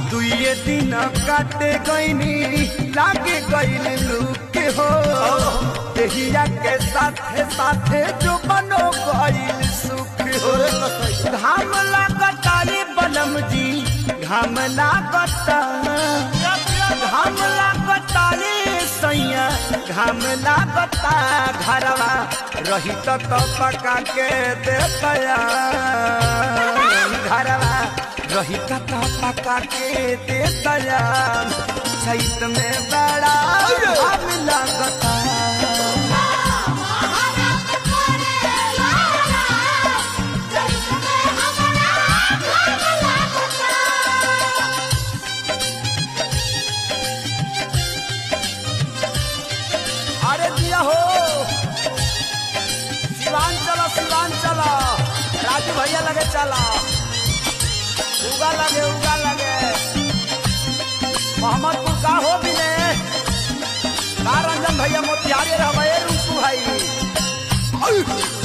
दुए दिन काटे गईनी लागे गईल लूक हो देहिया के साथे साथे जो बनो गईल सुख हो घाम लागता रे बनम जी घाम लागता घाम लागता रे सैया घाम लागता घरवा रही तो पका के देता घरवा रही तो पका के देता चैत में बड़ा घाम लागता अरे दिया हो सिवान चला सिवान चला राजू भैया लगे चला उगा लगे उगा लगे मोहम्मदपुर का हो भी ने का रंजन भैया मोतिहारी रहे रूपू भाई